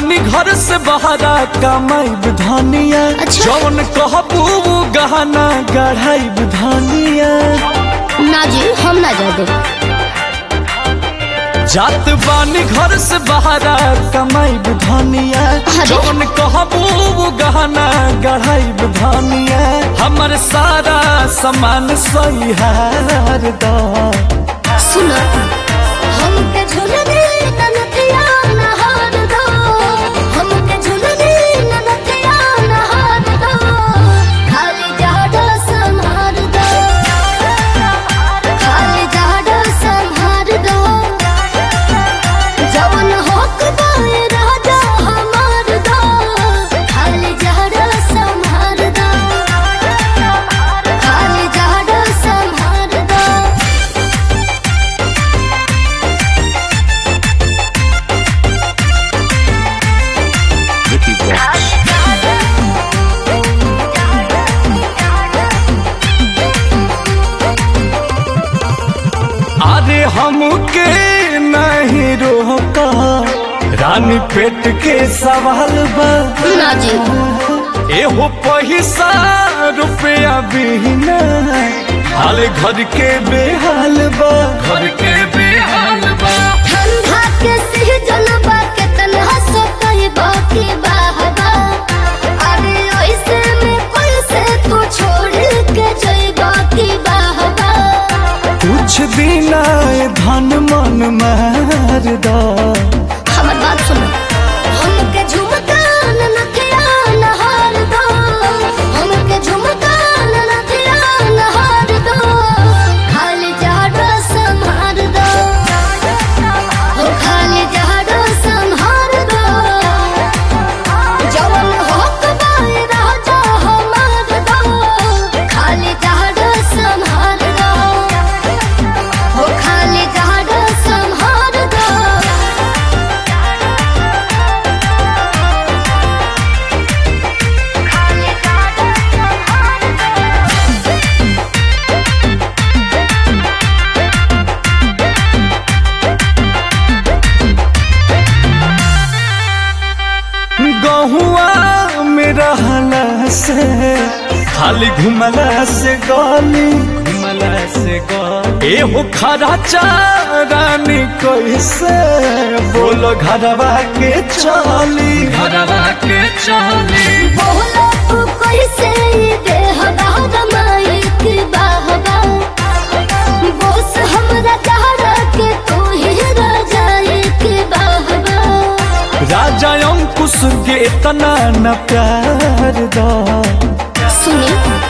बानी घर से बहरा कमाई धनिया अच्छा। जौन कहबू उ गहना गढ़ाई धनिया ना जी हम ना जा दे जात बानी घर से बहरा कमाई धनिया अरे। जौन कहबू उ गहना गढ़ाई धनिया हमर सारा सामान सही हार दा सुनो हमके झुलने ननथिया नहार दो हमके झुलने ननथिया नहार दो खाली जाडो संहार दो खाली जाडो संहार दो जवन होक बाए राजा हमार दो खाली जाडो संहार दो खाली जाडो संहार दो Vicky Vox. अरे हमके नहीं रोका रानी पेट के सवाल बा ना जी एहो पैसा रुपया बिना हाल घर के बेहाल बा घर के बेहाल बा ठंडा के सीजन बा के तन्हा सो कही बाकी बाहबा अरे ऐसे में कोई से तू छोड़ के जई बाकी बाहबा कुछ दिन आए धन मन मार दा हमर बात सुनो हमके झुमका ननथिया नहार दो हमके झुमका ननथिया नहार दो खाली जाडो संहार दो हो खाली जाडो संहार दो जवन होक बाए राजा हमार दो खाली जाडो संहार दो हो खाली जाडो संहार दो गहुआ में रहला से खाली घुमला से गली घुमला से गली एहो खरा चारानी कैसे बोलो घरवा के चली घरवा के चली बोला तू कैसे ये देह दादा माइक बाहबा बोस हमरा चाहरा के तू ही राजा एक बाहबा राजा अंकुश के इतना न प्यार दा सुनी